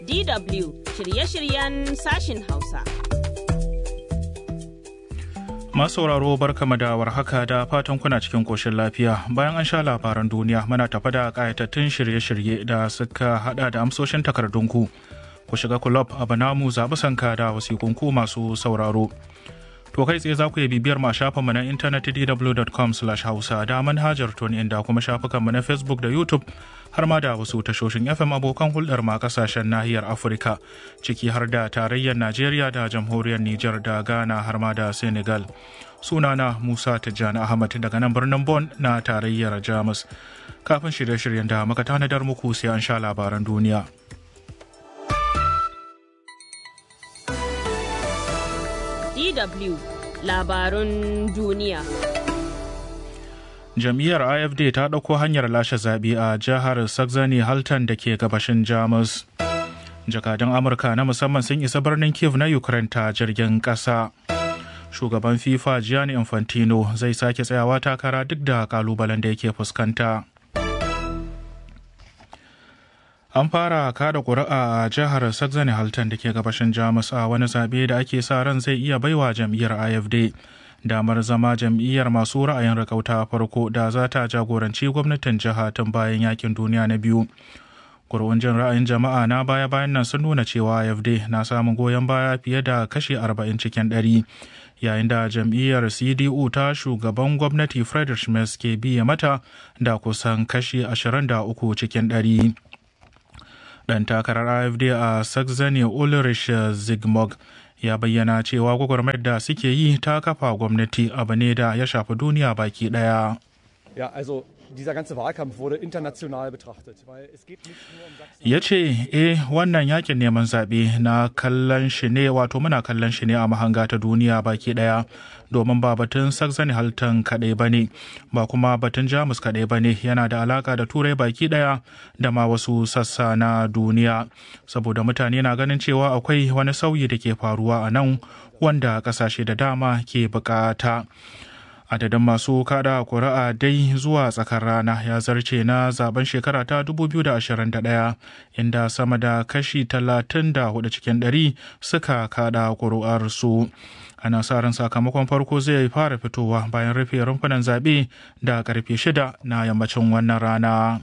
DW shirye-shiryen sashin Hausa. Masu sauraro barkama da warhaka da fatan kuna cikin koshin lafiya bayan an sha labaran duniya muna tafa da kayatattun shirye-shirye da suka hada da amsoshin takardunku ku shiga kulob a banamu zaɓi sanka da wasikunku masu sauraro. To kai tsaye za ku iya bibiyar ma shafinmu na intanet dw.com hausa da manhajar tuni inda kuma shafukanmu na Facebook da YouTube har ma da wasu tashoshin FM abokan hulɗar ma kasashen nahiyar Afirka ciki har da tarayyar Najeriya da jamhuriyar Nijar da Ghana har ma da Senegal. Sunana Musa Tijjani Ahmad daga nan birnin Bon na tarayyar Jamus. Kafin shirye-shiryen da muka tanadar muku sai an sha labaran duniya. DW labarun duniya. Jam'iyyar AFD ta ɗauko hanyar lashe zaɓe a jihar Saxony Halton da ke gabashin Jamus. Jakadun Amurka na musamman sun isa birnin Kiev na Ukraine ta jirgin ƙasa. Shugaban FIFA Gianni Infantino zai sake tsayawa takara duk da kalubalen da yake fuskanta. An fara kada ƙuri'a a jihar Saxony Halton da ke gabashin Jamus a wani zaɓe da ake sa ran zai iya baiwa jam'iyyar AFD damar zama jam'iyyar masu ra'ayin rakauta farko da za ta jagoranci gwamnatin jiha tun bayan yakin duniya na biyu. Ƙuri'un jin ra'ayin jama'a na baya-bayan nan sun nuna cewa AFD na samun goyon baya fiye da kashi 40 cikin ɗari. yayin da jam'iyyar cdu ta shugaban gwamnati Friedrich Merz ke biye mata da kusan kashi 23 cikin ɗari. dan takarar afd a saxony ulrich zigmog ya bayyana cewa gwagwarmayar da suke yi ta kafa gwamnati abu ne da ya shafi duniya baki daya Ja, also dieser ganze Wahlkampf wurde international betrachtet, weil es geht nicht nur um Sachsen. ya ce eh wannan yakin neman zaɓe na kallon shi ne wato muna kallon shi ne a mahanga ta duniya baki ɗaya domin ba batun saxony halton kaɗai ba ne ba kuma batun jamus kaɗai ba ne yana da alaƙa da turai baki ɗaya da ma wasu sassa na duniya saboda mutane na ganin cewa akwai wani sauyi da ke faruwa a nan wanda ƙasashe da dama ke bukata. adadin masu kada kuri'a dai zuwa tsakar rana ya zarce na zaben shekara ta 2021 inda sama da kashi 34 cikin 100 suka kada kuri'ar su ana sa ran sakamakon farko zai fara fitowa bayan rufe rumfunan zaɓe da karfe 6 na yammacin wannan rana.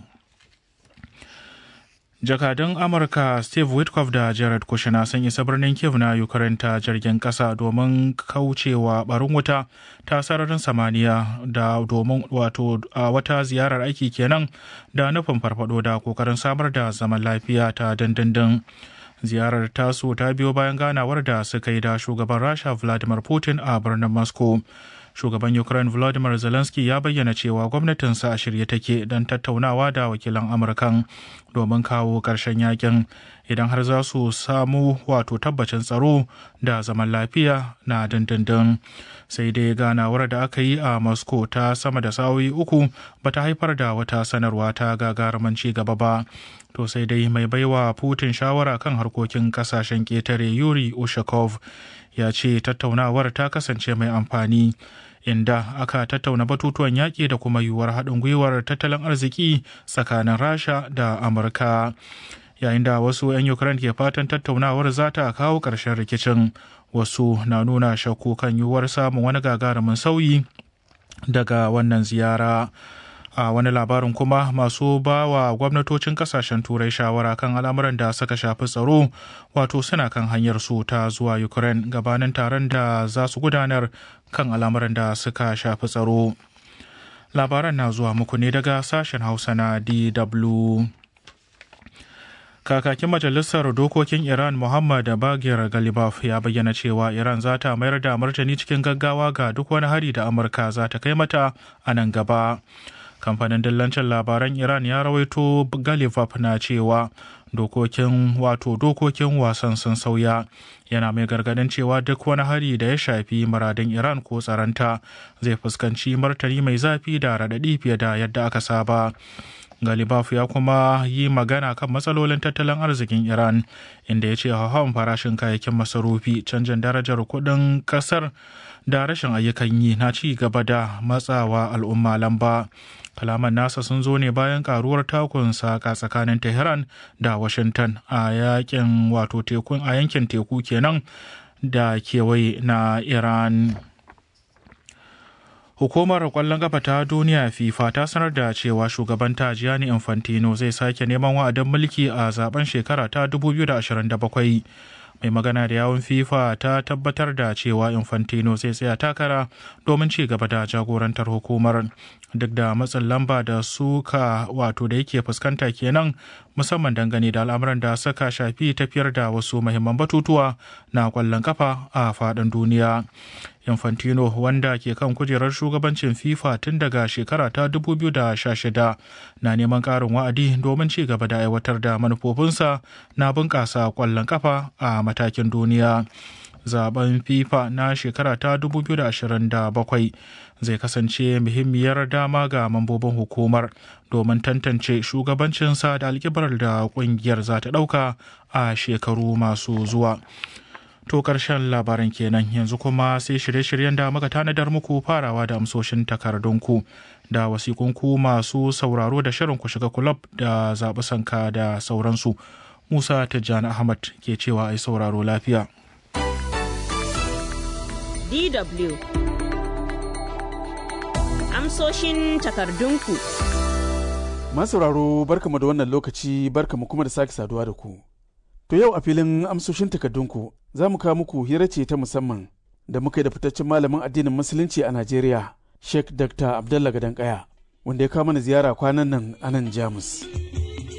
jakadun amurka steve witkoff da jared kushner sun isa birnin kiev na ukraine ta jirgin kasa domin kaucewa barin wuta ta sararin samaniya da domin wato a wata ziyarar aiki kenan da nufin farfado da kokarin samar da zaman lafiya ta dindindin ziyarar tasu ta biyo bayan ganawar da suka yi da shugaban rasha vladimir putin a birnin moscow shugaban ukraine volodymyr zelensky ya bayyana cewa gwamnatinsa a shirye take don tattaunawa da wakilan amurkan domin kawo ƙarshen yakin idan har za su samu wato tabbacin tsaro da zaman lafiya na dindindin sai dai ganawar da aka yi a moscow ta sama da sa'o'i uku ba ta haifar da wata sanarwa ta gagarumin ci gaba ba to sai dai mai baiwa putin shawara kan harkokin kasashen ƙetare yuri ushakov ya ce tattaunawar ta kasance mai amfani inda aka tattauna batutuwan yaƙi da kuma yiwuwar haɗin gwiwar tattalin arziki tsakanin rasha da amurka yayin da wasu 'yan ukraine ke fatan tattaunawar za ta kawo ƙarshen rikicin wasu na nuna shakku kan yiwuwar samun wani gagarumin sauyi daga wannan ziyara a wani labarin kuma masu ba wa gwamnatocin kasashen turai shawara kan al'amuran da suka shafi tsaro wato suna kan hanyar su ta zuwa ukraine gabanin taron da za su gudanar kan al'amuran da suka shafi tsaro labaran na zuwa muku ne daga sashen hausa na dw kakakin majalisar dokokin iran muhammad bagir galibaf ya bayyana cewa iran za ta mayar da martani cikin gaggawa ga duk wani hari da amurka za ta kai mata a nan gaba kamfanin dillancin labaran iran ya rawaito galifaf na cewa dokokin wato dokokin wasan sun sauya yana mai gargadin cewa duk wani hari da ya shafi muradin iran ko tsaranta zai fuskanci martani mai zafi da raɗaɗi fiye da yadda aka saba galibaf ya kuma yi magana kan matsalolin tattalin arzikin iran inda ya ce hauhawan farashin kayayyakin masarufi canjin darajar kuɗin ƙasar da rashin ayyukan yi na ci gaba da matsawa al'umma lamba kalaman nasa sun zo ne bayan karuwar takun saka tsakanin tehran da washington a yakin wato tekun a yankin teku kenan da kewaye na iran Hukumar kwallon kafa ta duniya FIFA ta sanar da cewa shugaban ta Gianni Infantino zai sake neman wa'adin mulki a zaben shekara ta 2027. Mai magana da yawun FIFA ta tabbatar da cewa Infantino zai tsaya takara domin ci gaba da jagorantar hukumar. Duk da matsin lamba da suka wato da yake fuskanta kenan musamman dangane da al'amuran da suka shafi tafiyar da wasu mahimman batutuwa na kwallon kafa a faɗin duniya. Infantino wanda ke kan kujerar shugabancin FIFA tun daga shekara ta 2016 na neman ƙarin wa'adi domin ci gaba da aiwatar da manufofinsa na bunƙasa ƙwallon kafa a matakin duniya. Zaben FIFA na shekara ta 2027 zai kasance muhimmiyar dama ga mambobin hukumar domin tantance shugabancinsa da alkibar da ƙungiyar za ta ɗauka a shekaru masu zuwa. To ƙarshen labaran kenan yanzu kuma sai shirye-shiryen da muka tanadar muku farawa da amsoshin takardunku da wasikunku masu sauraro da shirin ku shiga kulab da zaɓi sanka da sauransu. Musa Tijjani Ahmad ke cewa ai sauraro lafiya. DW Amsoshin takardunku. Masauraro barkamu da wannan lokaci barkamu kuma da sake saduwa da ku. To yau a filin amsoshin takardunku za mu kawo muku hira ce ta musamman da muka yi da fitaccen malamin addinin musulunci a Najeriya, Sheikh Dr. Abdullah Gadankaya, wanda ya kawo mana ziyara kwanan nan a nan Jamus.